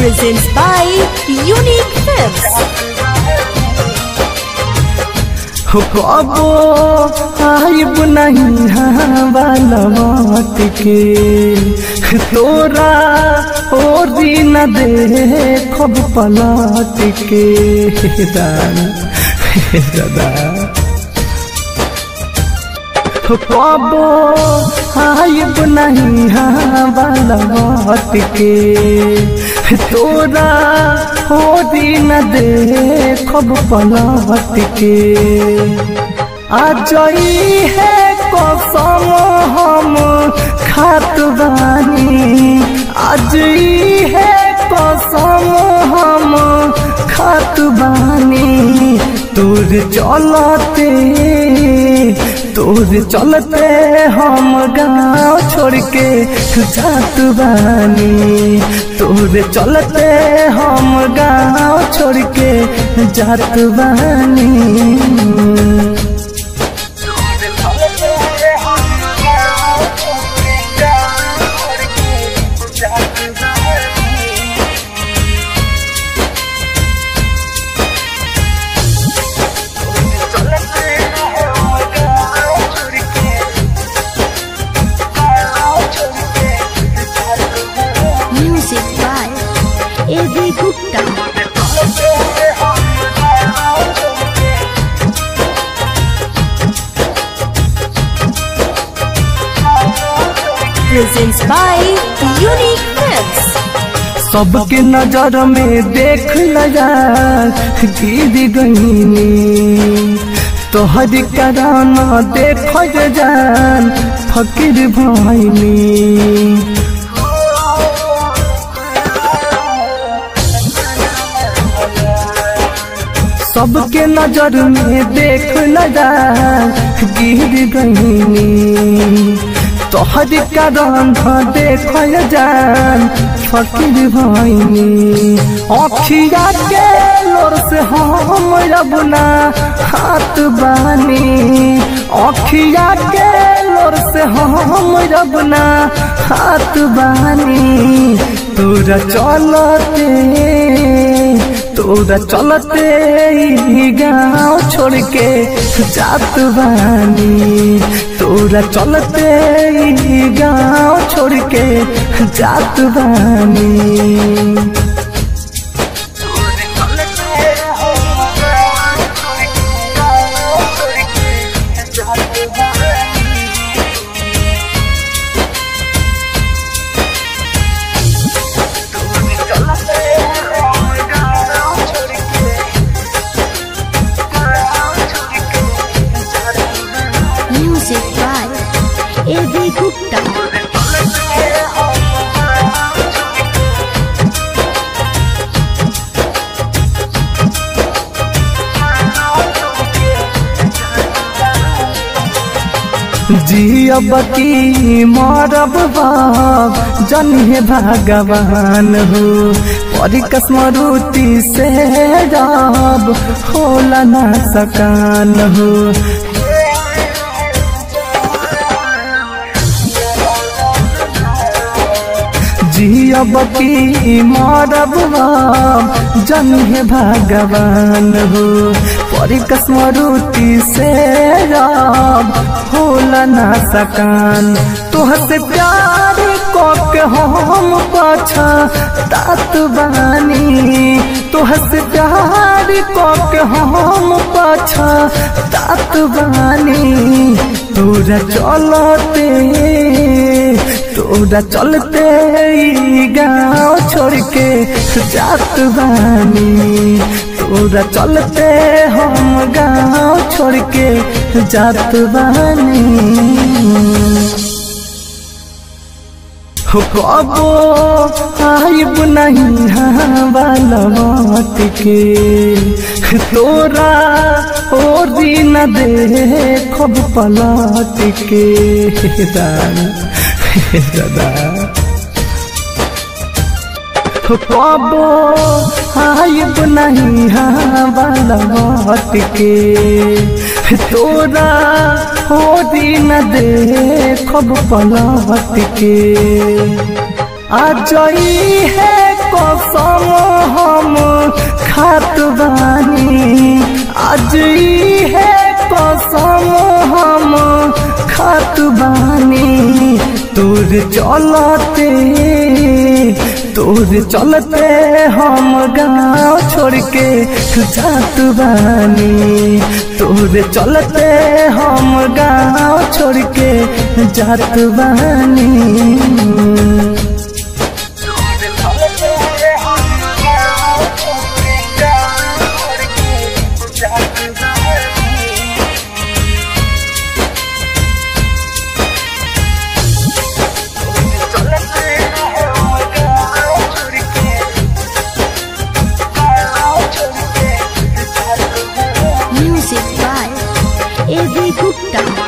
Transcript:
presents by Unique Films. हो कबो आइब नहीं हवाला मत के तोरा और दिन देखब पलट के दादा हो कबो आइब नहीं हवाला मत के तोरा हो दिन देखब पलट के आजई है कसम हम खात बानी आजई है कसम हम खात बानी तोर चलते तोर चलते हम गाँव छोड़ के जात बानी तोर चलते हम गाँव छोड़ के जात बानी Music by A.V. Gupta. Presents by Unique Films. सबके नजर में देख लगा गिर गईनी तोहर कराना देख जान फकीर भैनी सबके नजर में देख लगा गिर गईनी तोहर कारण देख जान फकीर भैनी अखिया के लोर से हम रबना हाथ बानी अखिया के लोर से हम रबना हाथ बानी तोरा चलते तोरा चलते ही गाँव छोड़ के जात बानी तोरा चलते ही गाँव छोड़ के जात बानी Music by A.V. Gupta. जियब की मरब बाब जन्हे भगवान हो परिकस मरुति से रब होला ना सकान हो जियब की मरब बाब जन्हे भगवान हो परिकस मरुति से रब होला ना सकान तोहसे प्यार के हम पाछा तात बानी तोहसे प्यार के हम पाछा तात बानी तोरा चलते तोरा चलते ई गाँव छोड़ के जात बानी तोरा चलते हम गाँव छोड़ के जात बानी हो कबो आइब नहीं हवाला मत के तोरा और दिन देखब पलट के दादा हो कबो आइब नहीं हवाला मत के तोरा हो दिन देखब पलट के आजई है कसम हम खात बानी आज है कसम हम खात बानी तोर चलते तोर चलते हम गाँव छोड़ के जात बानी तोर चलते हम गाँव छोड़ के जात बानी Music by A.V. Gupta.